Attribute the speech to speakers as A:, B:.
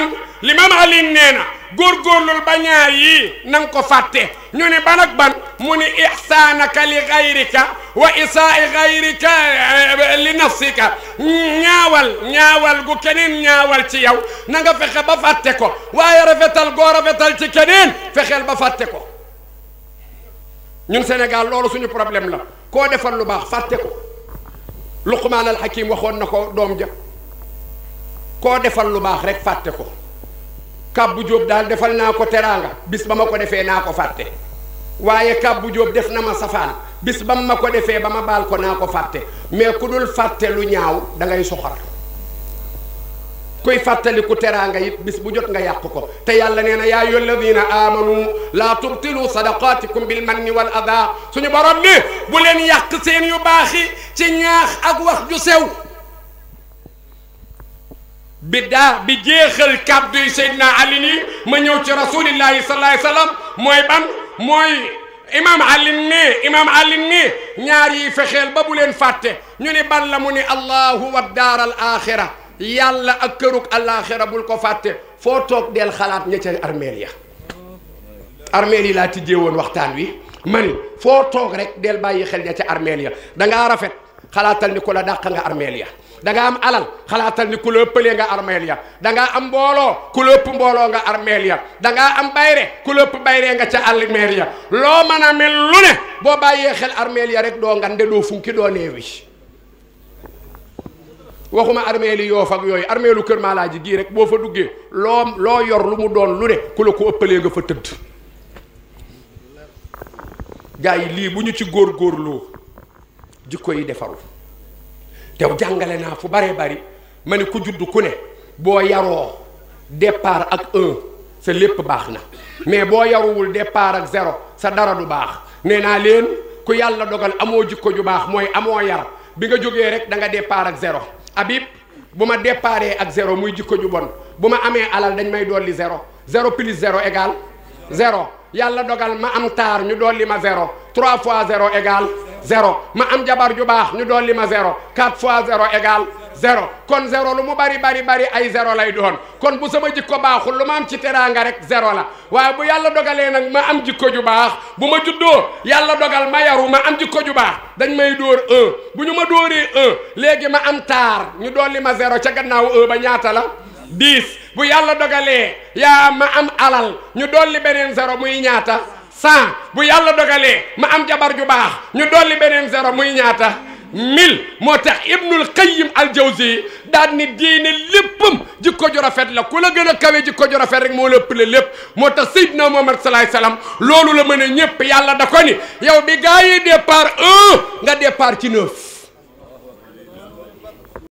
A: limam Ali nee na góorgóorlul ba ñaar yii na nga ko fàtte ñu ne ban ak ban mu ni ihsaanaka li gayrika wa isaai gayrika li nafsika ñaawal ñaawal gu keneen ñaawal ci yow na nga fexe ba fàtte ko waaye rafetal goo rafetal ci keneen fexeel ba fàtte ko ñun Sénégal loolu suñu problème la koo defal lu baax fàtte ko Luqmaan al Hakim waxoon na ko doom ja koo defal lu baax rek fàtte ko Kabbu Jóob daal defal naa ko teraanga bis ba ma ko defee naa ko fàtte waaye Kabbu Jóob def na ma safaan bis ba ma ko defee ba ma baal ko naa ko fàtte mais ku dul fàtte lu ñaaw da ngay soxor kuy fàttaliku teraanga it bis bu jot nga yàq ko te yàlla nee na yaa ayyuha alladina amanu laa tubtilu sadaqatikum bil manni wal ada suñu borom ni bu leen yàq seen yu baaxi ci ñaax ak wax ju sew bi daa bi jeexal kàddu yi Seydina Ali nii ma ñëw ci rasulillahi sallallahu alayhi wasallam mooy ban mooy imam Ali ne imam Ali ne ñaar yi fexeel ba bu leen fàtte ñu ni ban la mu ni allahu wa daar al axira yàlla ak kërug alaxira bul ko fàtte foo toog del xalaat ña ca armeel ya armeel yi laa tijjee woon waxtaan wi mani foo toog rek del bàyyi xel ña ca armeel ya dangaa rafet xalaatal ni ku la dàq nga armeel ya da nga am alal xalaatal ni ku la ëppalee nga armeel ya da ngaa am mbooloo ku la ëpp mbooloo nga armeel ya da ngaa am bayre ku la ëpp bayre nga ca armeel ya loo mën a mel lu ne boo bàyyee xel armeel ya rek doo ngande doo funki doo neewi waxuma armeel yi yoof ak yooyu armeelu kër maalaaji gii rek boo fa duggee loo loo yor lu mu doon lu ne ku la ko ëppalee nga fa tëdd gaa yi lii bu ñu ci góor-góorloo jikko yi defaru te jàngale naa fu baree bari ma ne ku judd ku ne boo yaroo départ ak un sa lépp baax na mais boo yaruwul départ ak zéro sa dara du baax nee naa leen ku yàlla dogal amoo jikko ju baax mooy amoo yar bi nga jógee rek da nga départ ak zéro Habib bu ma départee ak zéro muy jikko ju bon bu ma amee alal dañ may dolli zéro zéro plus zéro égal zéro yàlla dogal ma am taar ñu dolli ma zéro trois fois zéro égal zéro ma am jabar ju baax ñu dolli ma zéro quatre fois zéro égal zéro kon zéro lu mu bari bari bari ay zéro lay doon kon bu sama jikko baaxul lu ma am ci teraanga rek zéro la waaye bu yàlla dogalee nag ma am jikko ju baax bu ma juddoo yàlla dogal ma yaru ma am jikko ju baax dañ may dóor un bu ñu ma dóoree un léegi ma am taar ñu dolli ma zéro ca gannaaw un ba ñaata la dix bu yàlla dogalee yaa ma am alal ñu dolli beneen zéro muy ñaata cent bu yàlla dogalee ma am jabar ju baax ñu dolli beneen zéro muy ñaata mille moo tax ibnul qayyim al jawzi daan ni diine léppam jikko ju rafet la ku la gën a kawe jikko ju rafet rek moo la ëppale lépp moo tax sayyidna muhammad salaay salaam loolu la mën a ñëpp yàlla da ko ni yow bi gaa yi départ un nga départ ci neuf